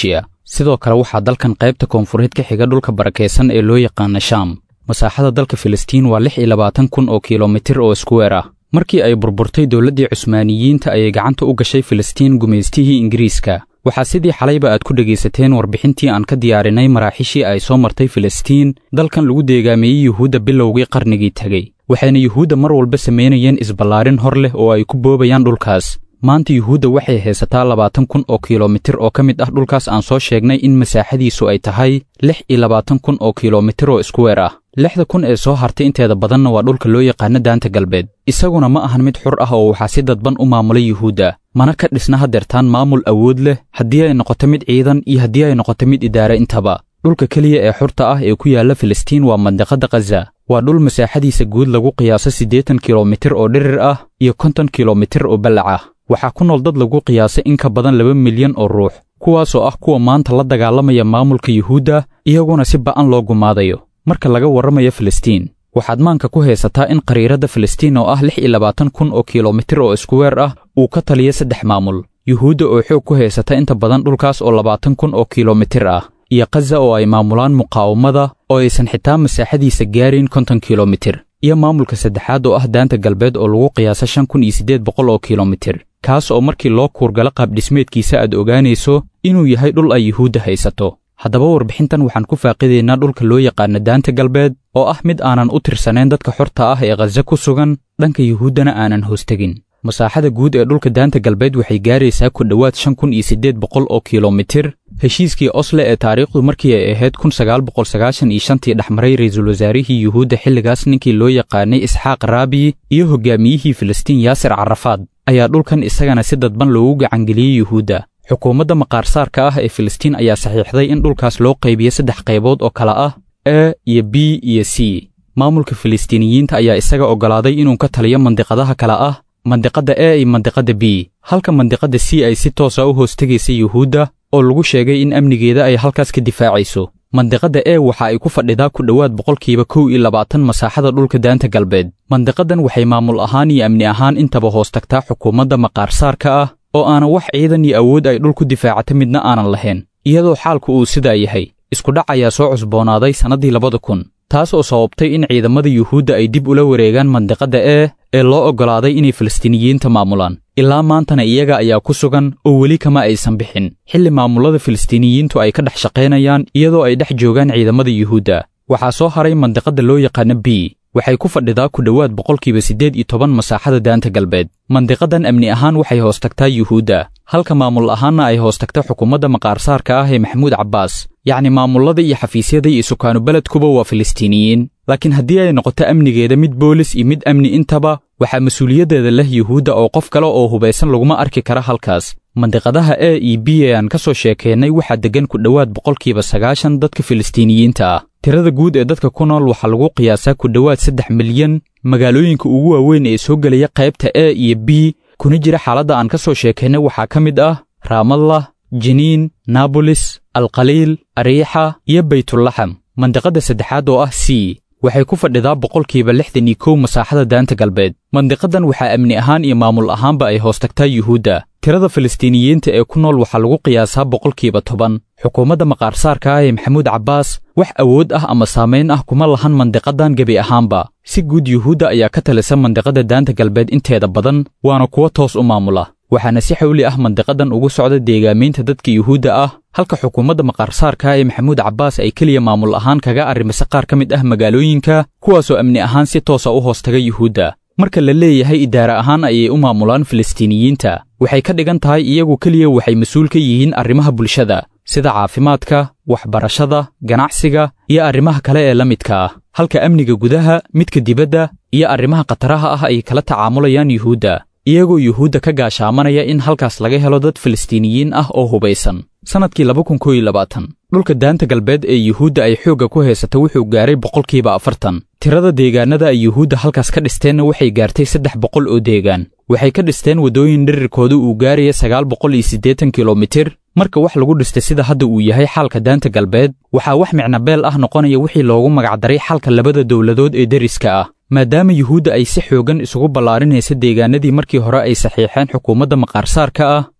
sidoo kale waxaa dalkan qaybta koonfureed ka xiga dhulka barakaysan ee loo yaqaana shaam masaaxada dalka filistiin waa lix iyo labaatan kun oo kilomitir oo iskuweer ah markii ay burburtay dowladdii cusmaaniyiinta ayay gacanta u gashay filistiin gumaystihii ingiriiska waxaa sidii xalayba aad ku dhegaysateen warbixintii aan ka diyaarinay maraaxiishii ay soo martay filistiin dalkan lagu deegaameeyey yuhuudda bilowgii qarnigii tegey waxayna yuhuudda mar walba samaynayeen isballaarin hor leh oo ay ku boobayaan dhulkaas maanta yuhuudda waxay haysataa labaatan kun oo kilomitir oo ka mid ah dhulkaas aan soo sheegnay in masaaxadiisu ay tahay lix iyo labaatan kun oo kilomitir oo iskuweer ah lixda kun ee soo hartay inteeda badanna waa dhulka loo yaqaano daanta galbeed isaguna ma ahan mid xur ah oo waxaa si dadban u maamulay yuhuudda mana ka dhisna hadeertaan maamul awood leh haddii ay noqoto mid ciidan iyo haddii ay noqoto mid idaare intaba dhulka keliya ee xurta ah ee ku yaalla filistiin waa mandiqadda khaza waa dhul masaaxadiisa guud lagu qiyaaso siddeetan kilomitir oo dhirir ah iyo konton kilomitir oo ballac ah waxaa ku nool dad lagu qiyaasay in ka badan laba milyan oo ruux kuwaasoo ah kuwa maanta la dagaalamaya maamulka yuhuudda iyaguna si ba'an loo gumaadayo marka laga warramayo filistiin waxaad maanka ku haysataa in qariiradda filistiin oo ah lix iyo labaatan kun oo kilomitir oo iskuweer ah uu ka taliyo saddex maamul yuhuudda oo xoog ku haysata inta badan dhulkaas oo labaatan kun oo kilomitir ah iyo khaza oo ay maamulaan muqaawamada oo aysan xitaa masaaxadiisa gaarayn konton kilomitir iyo maamulka saddexaad oo ah daanta galbeed oo lagu qiyaasa shan kun iyo siddeed boqol oo kilomitir kaas oo markii loo kuurgalo qaabdhismeedkiisa aad ogaanayso inuu yahay dhul ay yuhuudda haysato haddaba warbixintan waxaan ku faaqidaynaa dhulka loo yaqaano daanta galbeed oo ah mid aanan u tirsanayn dadka xorta ah ee khaza ku sugan dhanka yuhuuddana aanan hoostegin masaaxada guud ee dhulka daanta galbeed waxay gaaraysaa ku dhowaad shan kun iyo siddeed boqol oo kilomitir heshiiskii osle ee taariikhdu markii ay ahayd kun sagaal boqol sagaashan iyo shantii dhexmaray ra'iisul wasaarihii yuhuudda xilligaas ninkii loo yaqaanay isxaaq raabi iyo hoggaamiyihii filistiin yaasir carafaad ayaa dhulkan isagana si dadban loogu gacangeliyey yuhuudda xukuumadda maqaarsaarka ah ee filistiin ayaa saxiixday in dhulkaas loo qaybiyo saddex qaybood oo kale ah a iyo b iyo c maamulka filistiiniyiinta ayaa isaga oggolaaday inuu ka taliyo mandiqadaha kale ah mandiqadda a iyo mandiqadda b halka mandiqadda c ay si toosa u hoos tegaysa yuhuudda oo lagu sheegay in amnigeeda ay halkaas ka difaacayso mandiqadda e waxa ay ku fadhidaa ku dhowaad boqolkiiba kow iyo labaatan masaaxada dhulka daanta galbeed mandiqadan waxay maamul ahaan iyo amni ahaan intaba hoos tagtaa xukuumadda maqaarsaarka ah oo aanan wax ciidan iyo awood ay dhul ku difaacata midna aanan lahayn iyadoo xaalku uu sidaa yahay iskudhac ayaa soo cusboonaaday sannaddii labada kun taas oo sababtay in ciidamada yuhuudda ay dib ula wareegaan mandiqadda e ee loo oggolaaday inay filistiiniyiinta maamulaan ilaa maantana iyaga ayaa ku sugan oo weli kama aysan bixin xilli maamullada filistiiniyiintu ay ka dhex shaqaynayaan iyadoo ay dhex joogaan ciidamada yuhuudda waxaa soo haray mandiqadda loo yaqaano b waxay ku fadhidaa ku dhowaad boqolkiiba siddeed iyo toban masaaxada daanta galbeed mandiqadan amni ahaan waxay hoos tagtaa yuhuudda halka maamul ahaanna ay hoos tagta xukuumadda maqaarsaarka ah ee maxamuud cabbaas yacni maamullada iyo xafiisyada iyo sukaanu beledkuba waa filistiiniyiin laakiin haddii ay noqoto amnigeeda mid boolis iyo mid amni intaba waxaa mas-uuliyaddeeda leh yuhuudda oo qof kale oo hubaysan laguma arki kara halkaas mandiqadaha a iyo b ee aan ka soo sheekeennay waxaa deggan ku dhowaad boqolkiiba sagaashan dadka filistiiniyiinta ah tirada guud ee dadka ku nool waxaa lagu qiyaasaa ku dhowaad saddex milyan magaalooyinka ugu waaweyn ee soo gelaya qaybta a iyo b kuna jira xaaladda aan ka soo sheekaynay waxaa ka mid ah raamallah jiniin naabolis alkhaliil ariixa iyo baytulaxam mandiqadda saddexaad oo ah c waxay ku fadhidaa boqolkiiba lixdan iyo kow masaaxada daanta galbeed mandiqadan waxaa amni ahaan iyo maamul ahaanba ay hoos tagtaa yuhuudda tirada filistiiniyiinta ee ku nool waxaa lagu qiyaasaa boqolkiiba toban xukuumadda maqaarsaarka ah ee maxamuud cabbaas wax awood ah ama saamayn ah kuma lahan mandiqadan gebi ahaanba si guud yuhuudda ayaa ka talisa mandiqadda daanta galbeed inteeda badan waana kuwa toos u maamula waxaana si xawli ah mandiqadan ugu socda deegaamaynta dadka yuhuudda ah halka xukuumadda maqaarsaarka ee maxamuud cabbaas ay keliya maamul ahaan kaga arrimise qaar ka mid ah magaalooyinka kuwaasoo amni ahaan si toosa u hoos taga yuhuudda marka la leeyahay idaare ahaan ayay u maamulaan filistiiniyiinta waxay ka dhigan tahay iyagu keliya waxay mas-uul ka yihiin arrimaha bulshada sida caafimaadka waxbarashada ganacsiga iyo arrimaha kale ee la midka ah halka amniga gudaha midka dibadda iyo arrimaha khataraha ah ay kala tacaamulayaan yuhuudda iyagoo yuhuudda ka gaashaamanaya in halkaas laga helo dad filistiiniyiin ah oo hubaysan sannadkii laba kun kow iyo labaatan dhulka daanta galbeed ee yuhuudda ay xoogga ku haysata wuxuu gaaray boqolkiiba afartan tirada deegaannada ay yuhuudda halkaas ka dhisteenna waxay gaartay saddex boqol oo deegaan waxay ka dhisteen waddooyin dhirirkooda uu gaaraya sagaal boqol iyo siddeetan kilomitir marka wax lagu dhistay sida hadda uu yahay xaalka daanta galbeed waxaa wax micnabeel ah noqonaya wixii loogu magacdaray xalka labada dowladood ee deriska ah maadaama yuhuudda ay si xooggan isugu ballaarinaysa deegaanadii markii hore ay saxiixeen xukuumadda maqaarsaarka ah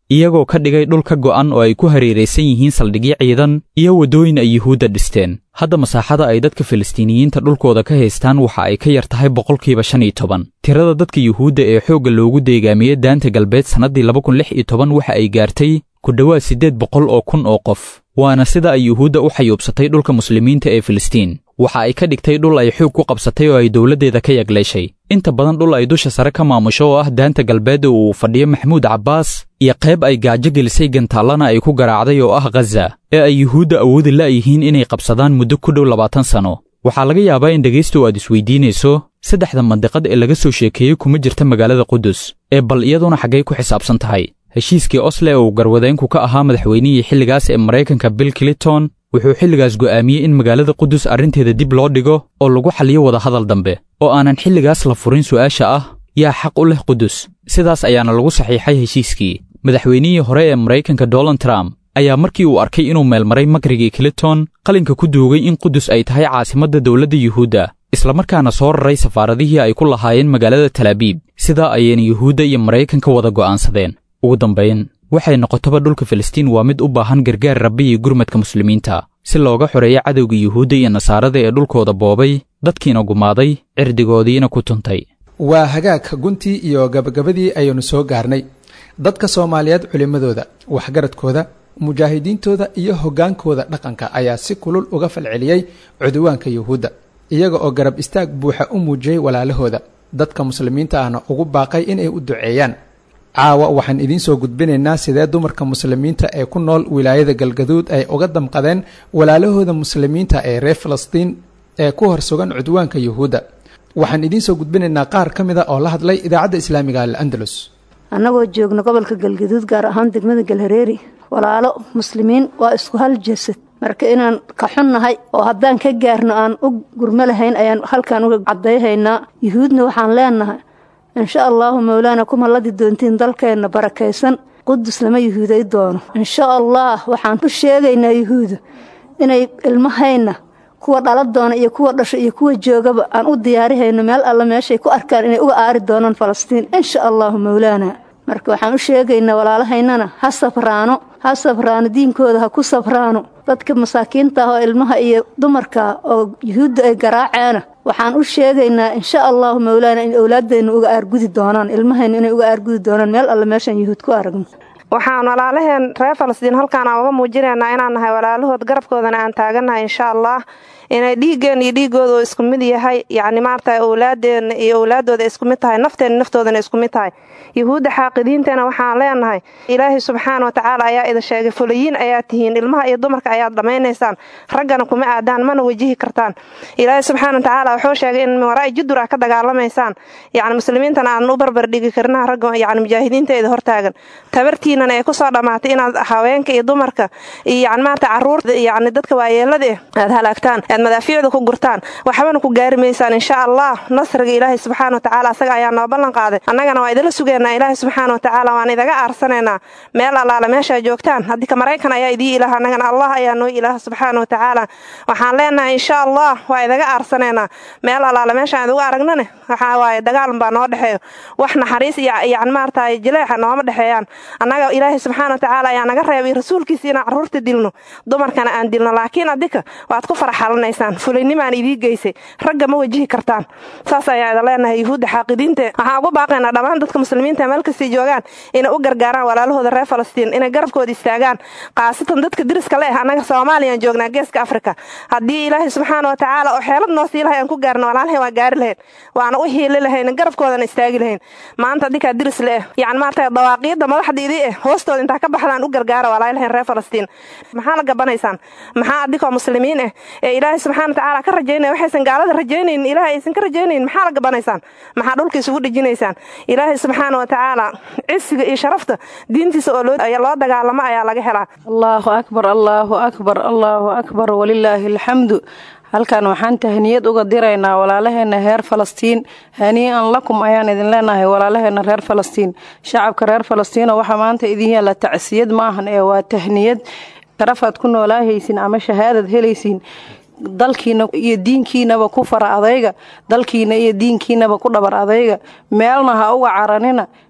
iyagoo ka dhigay dhul ka go'an oo ay ku hareeraysan yihiin saldhigyo ciidan iyo waddooyin ay yuhuudda dhisteen hadda masaaxada ay dadka falastiiniyiinta dhulkooda ka haystaan waxa ay ka yar tahay boqolkiiba shan iyo toban tirada dadka yuhuudda ee xoogga loogu deegaamiyey daanta galbeed sannaddii laba kun lix iyo toban waxa ay gaartay ku dhowaad siddeed boqol oo kun oo qof waana sida ay yuhuudda u xayuubsatay dhulka muslimiinta ee filistiin waxa ay ka dhigtay dhul ay xoog ku qabsatay oo ay dowladdeeda ka yagleeshay inta badan dhul ay dusha sare ka maamusho oo ah daanta galbeed oo uu fadhiyo maxamuud cabbaas iyo qayb ay gaajo gelisay gantaallana ay ku garaacday oo ah khaza ee ay yuhuudda awoodi la'yihiin inay qabsadaan muddo ku dhow labaatan sanno waxaa laga yaabaa in dhegaystu aad isweydiinayso saddexda mandiqad ee laga soo sheekeeyey kuma jirta magaalada qudus ee bal iyaduna xaggay ku xisaabsan tahay heshiiskii osle oo uu garwadeenku ka ahaa madaxweynihii xilligaas ee maraykanka bill clinton wuxuu xilligaas go'aamiyey in magaalada qudus arrinteeda dib loo dhigo oo lagu xaliyo wadahadal dambe oo aanan xilligaas la furin su'aasha ah yaa xaq u leh qudus sidaas ayaana lagu saxiixay heshiiskii madaxweynihii hore ee maraykanka donald trump ayaa markii uu arkay inuu meelmaray makrigii clinton qalinka ku duugay in qudus ay tahay caasimadda dowladda yuhuudda islamarkaana soo raray safaaradihii ay ku lahaayeen magaalada talaabiib sidaa ayayna yuhuudda iyo maraykanka wada go'aansadeen ugu dambayn waxay noqotaba dhulka filistiin waa mid u baahan gargaar rabbi iyo gurmadka muslimiinta si looga xoreeyo cadowga yuhuudda iyo nasaarada ee dhulkooda boobay dadkiina gumaaday cirdigoodiina ku tuntay waa hagaag guntii iyo gabagabadii ayaynu soo gaarnay dadka soomaaliyeed culimmadooda waxgaradkooda mujaahidiintooda iyo hoggaankooda dhaqanka ayaa si kulul uga falceliyey cuduwaanka yuhuudda iyaga oo garab istaag buuxa u muujiyey walaalahooda dadka muslimiinta ahna ugu baaqay inay u duceeyaan caawa waxaan idiin soo gudbinaynaa sidee dumarka muslimiinta ee ku nool wilaayada galgaduud ay uga damqadeen walaalahooda muslimiinta ee reer falastiin ee ku hor sugan cudwaanka yuhuudda waxaan idiin soo gudbinaynaa qaar ka mida oo la hadlay idaacadda islaamiga al'andalus annagoo joogna gobolka galgaduud gaar ahaan degmada galhareeri walaalo muslimiin waa isku hal jasad marka inaan ka xunnahay oo haddaan ka gaarno aan u gurmo lahayn ayaan halkaan uga cadayhaynaa yuhuudna waxaan leenahay insha allaahu mowlaana kuma ladi doontiin dalkeenna barakaysan qudus lama yuhuuday doono insha allah waxaan u sheegaynaa yuhuudu inay ilmahayna kuwa dhala doona iyo kuwa dhasho iyo kuwa joogaba aan u diyaarihayno meel alla meeshay ku arkaan inay uga aari doonaan falastiin insha allaahu mowlaana marka waxaan u sheegaynaa walaalahaynana ha sabraano ha sabraano diinkooda ha ku sabraano dadka masaakiinta ah oo ilmaha iyo dumarka oo yuhuudda ay garaaceena waxaan u sheegaynaa insha allahu mowlaana in owlaadeenna uga aargudi doonaan ilmahayna inay uga aargudi doonaan meel alle meeshaan yuhuud ku aragno waxaan walaalaheen reer falastiin halkaan aan uga muujinaynaa inaan nahay walaalahood garabkoodana aan taagannahay insha allah inay dhiiggeen iyo dhiigooda oo isku mid yahay yacni maarata owlaadeenna iyo owlaadooda isku mid tahay nafteenna naftoodana isku mid tahay yuhuudda xaaqidiintana waxaan leenahay ilaahay subxaana watacaala ayaa idin sheegay fulayiin ayaa tihiin ilmaha iyo dumarka ayaad dhammaynaysaan raggana kuma aadaan mana wajihi kartaan ilaahay subxaana watacaala wuxuu sheegay in waraa judur ah ka dagaalamaysaan yacni muslimiintana aadan u barbar dhigi karinaha ragga yacni mujaahidiinteeda hortaagan tabartiinana ay kusoo dhammaatay inaad haweenka iyo dumarka iyo yacni maarata carruurta yacni dadka waayeelada eh aad halaagtaan aad madaafiicda ku gurtaan waxbana ku gaari maysaan insha allah nasriga ilaahay subxaana watacaala asaga ayaa noo ballan qaaday annagana waa idinla sugeynaa ilaahay subxaana watacaala waan idaga aarsanaynaa meel allaala meeshaa joogtaan haddii ka maraykan ayaa idii ilaah annagana allah ayaa noo ilaah subxaana watacaala waxaan leenahay insha allah waa idaga aarsanaynaa meel allaala meeshaan idugu aragnane waxaa waaye dagaalan baa noo dhexeeyo wax naxariis iyo yacni maarata jileexa nooma dhexeeyaan annaga ilaahay subxaana watacaala ayaa naga reebay rasuulkiisa inaan carruurta dilno dumarkana aan dilno laakiin adika waad ku faraxalanaysaan fulaynimaan idii geysay ragga ma wajihi kartaan saas ayaa idin leenahay yuhuudda xaaqidiinte waxaan ugu baaqaynaa dhammaan dadka muslimiinta meel kastay joogaan inay u gargaaraan walaalahooda reer falastiin inay garabkooda istaagaan khaasatan dadka diriska le ah annaga soomaaliyaan joognaa geeska afrika haddii ilaahay subxaana watacaala oo xeelad noo sii lahay aan ku gaarno walaalahay waan gaari lahayn waana u hiili lahayn garabkoodana istaagi lahayn maanta adinkaa diris le ah yacni maarata dawaaqiidda madaxda idii eh hoostooda intaa ka baxdaan u gargaara walaalahayn reer falastiin maxaa la gabanaysaan maxaa adikoo muslimiin ah ee ilaahay subxana watacaala ka rajaynaya waxaysan gaalada rajaynaynin ilaahay aysan ka rajaynaynin maxaa la gabanaysaan maxaa dhulka isugu dhejinaysaan ilaahay subxaana watacaala cisiga iyo sharafta diintiisa oo loo dagaalamo ayaa laga helaa allaahu akbar allaahu akbar allaahu akbar walilaahi alxamdu halkan waxaan tahniyad uga diraynaa walaalaheena reer falastiin hanii'an lakum ayaan idin leenahay walaalaheena reer falastiin shacabka reer falastiino waxaa maanta idin yaalla tacsiyad maahan ee waa tahniyad sharafaad ku noolaahaysin ama shahaadad helaysiin dalkiina iyo diinkiinaba ku fara adayga dalkiina iyo diinkiinaba ku dhabar adayga meelna ha uga caranina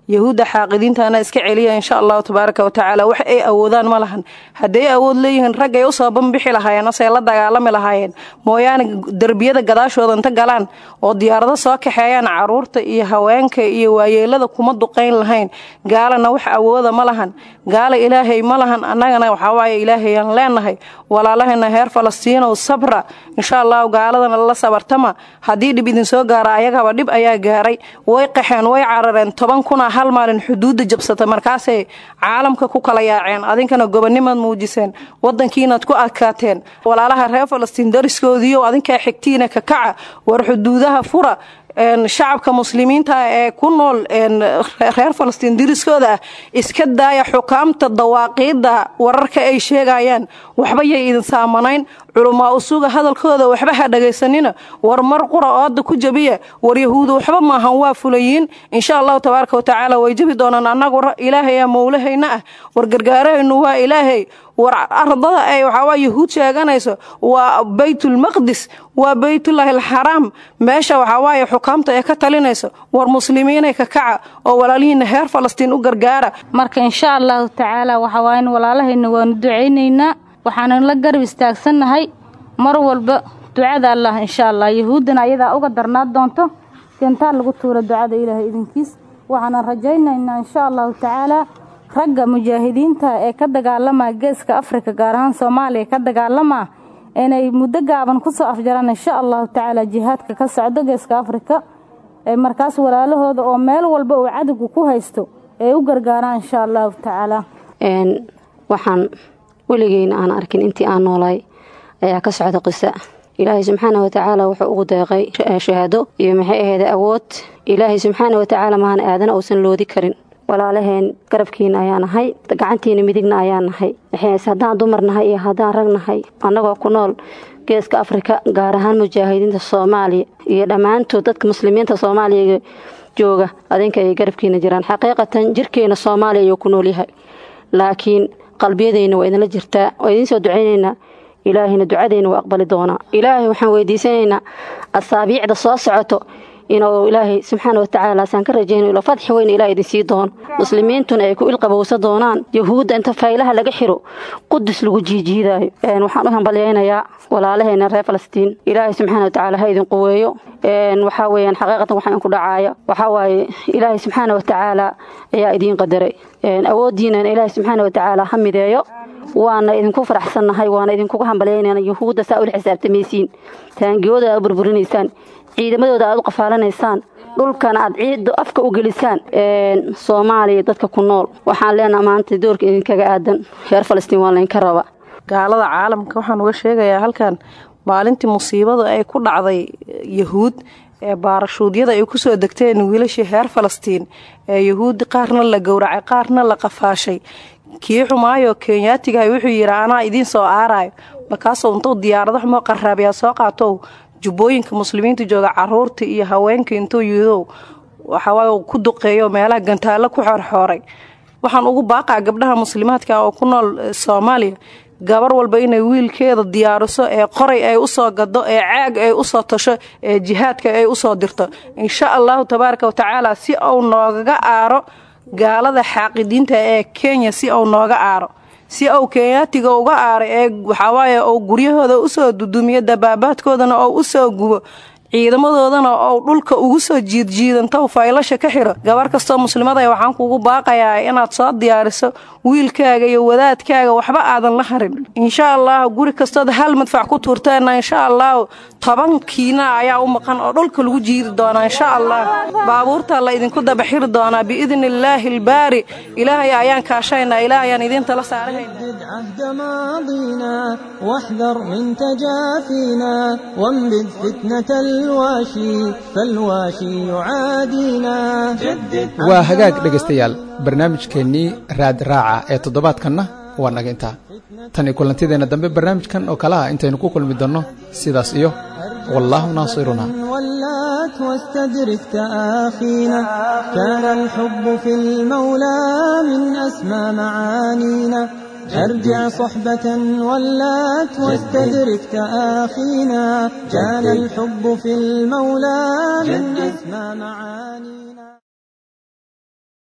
yahuudda xaaqidiintana iska celiya insha allahu tabaaraka wa tacaala wax ay awoodaan ma lahan hadday awood leeyihiin rag ay usoo banbixi lahaayeen ose la dagaalami lahaayeen mooyaane derbiyada gadaashooda inta galaan oo diyaarado soo kaxeeyaan caruurta iyo haweenka iyo waayeelada kuma duqayn lahayn gaalana wax awooda ma lahan gaala ilaahay ma lahan annagana waxawaaye ilaahayaan leenahay walaalahayna heer falastiinow sabra insha allahu gaaladana la sabartama haddii dhib idinsoo gaara ayagaba dhib ayaa gaaray way qaxeen way carareen toban kuna hal maalin xuduudda jabsata markaasay caalamka ku kala yaaceen adinkana gobonimaad muujiseen wadankiinaad ku adkaateen walaalaha reer falastiin dariskoodiiyo adinkaa xigtiina ka kaca war xuduudaha fura shacabka muslimiinta ee ku nool reer falastiin diriskooda ah iska daaya xukaamta dawaaqiidda wararka ay sheegayaan waxba yay idin saamanayn culamaa usuga hadalkooda waxba ha dhagaysanina war mar qura ooda ku jabiya war yahuudu waxba maahan waa fulayiin insha allahu tabaaraka watacaala way jabi doonaan annagu ilaahaya mowlahayna ah war gargaarahaynu waa ilaahay war ardada ay waxaawaa yahuud sheeganayso waa baytulmaqdis waa baytullaahi alxaraam meesha waxawaaye xukaamta ee ka talinayso war muslimiinay ka kaca oo walaalihiina heer falastiin u gargaara marka insha allahu tacaala waxawaaye in walaalahayna waanu ducaynaynaa waxaanu la garab istaagsannahay mar walba ducada allah insha allah yahuuddana ayadaa uga darnaa doonto kentaa lagu tuura ducada ilaahay idinkiis waxaanan rajaynaynaa insha allahu tacaala ragga mujaahidiinta ee ka dagaalama geeska afrika gaar ahaan soomaaliya ka dagaalama inay muddo gaaban kusoo afjaraan insha allahu tacaala jihaadka ka socdo geeska afrika markaas walaalahooda oo meel walba uu cadowga ku haysto ee u gargaaraan insha allahu tacaala waxaan weligeyna aan arkin intii aan noolay ayaa ka socda qisa ilaahay subxaana watacaala wuxuu ugu deeqay shahaado iyo maxay aheeda awood ilaahay subxaana watacaala mahan aadana uusan loodi karin walaalaheen garabkiina ayaa nahay gacantiina midigna ayaa nahay haddaan dumar nahay iyo haddaan rag nahay annagoo ku nool geeska afrika gaar ahaan mujaahidiinta soomaaliya iyo dhammaantood dadka muslimiinta soomaaliya jooga adinka ay garabkiina jiraan xaqiiqatan jirkeena soomaaliya ayuu ku nool yahay laakiin qalbiyadeyna waa idinla jirtaa waa idiin soo ducaynaynaa ilaahayna ducadeyna waa aqbali doonaa ilaahay waxaan weydiisanaynaa asaabiicda soo socoto inuu ilaahay subxaana watacaala saan ka rajayno ilo fadxi weyn ilaah idin sii doono muslimiintuna ay ku ilqabowsa doonaan yahuudda inta faylaha laga xiro qudus lagu jiijiidaayo waxaan u hambalyaynayaa walaalaheena reer falastiin ilaahay subxaana watacaala ha idin quweeyo waxaa weyaan xaqiiqatan waxaa inku dhacaaya waxaa waaye ilaahay subxaana watacaala ayaa idiin qadaray awooddiinana ilaahay subxaana watacaala ha mideeyo waana idinku faraxsannahay waana idinkuga hambalyaynana yahuudda saa ula xisaabtamaysiin taangiyooda aad burburinaysaan ciidamadooda aad u qafaalanaysaan dhulkana aad ciidda afka u gelisaan soomaaliya dadka ku nool waxaan leenaha maanta doorka idinkaga aadan reer falastiin waa laynka raba gaalada caalamka waxaan uga sheegayaa halkan maalintii musiibada ay ku dhacday yahuud ee baarashuudyada ay kusoo degteen wiilashii reer falastiin ee yahuudi qaarna la gowracay qaarna la qafaashay kii xumaayo kenyaatigahay wuxuu yidhi anaa idiin soo aarayo markaasuu intuu diyaarado xumoo qaraabiyaa soo qaatow jubbooyinka muslimiinta jooga caruurta iyo haweenka intuu yidow waxawaaye ku duqeeyo meelaha gantaallo ku xoorxooray waxaan ugu baaqaa gabdhaha muslimaadka oo ku nool soomaaliya gabar walba inay wiilkeeda diyaariso ee qoray ay usoo gado ee caag ay usoo tasho ee jihaadka ay usoo dirto insha allahu tabaaraka watacaala si uu noogaga aaro gaalada xaaqidiinta ee kenya si uu nooga aaro si uu kenyaatiga uga aaray ee waxawaaye uu guryahooda usoo dudumiyo dabaabaadkoodana oo usoo gubo ciidamadoodana ou dhulka ugu soo jiidjiidantow faylasha ka xiro gabar kastoo muslimada waxaan kugu baaqayaa inaad soo diyaariso wiilkaaga iyo wadaadkaaga waxba aadan la harin insha allahu guri kastood hal madfac ku tuurteena insha allahu tobankiina ayaa u maqan oo dhulka lagu jiidi doonaa insha allah baabuurtaa la idinku dabaxiri doonaa biidni illaahi albaari ilaahay ayaan kaashaynaa ilaahayaan idiin tala saarahayna واحذر من تجافينا وانبذ فتنة الواشي فالواشي يعادينا waa hagaag dhegaystayaal barnaamijkeennii raad raaca ee toddobaadkanna waa naga intaa tan iyo kulantideenna dambe barnaamijkan oo kale ah intaynu ku kulmi doonno sidaas iyo wallaahu naasiruna ولات واستدرك تآخينا كان الحب في المولى من أسمى معانينا أرجع صحبة ولات واستدرك تآخينا كان الحب في المولى من أسمى معانينا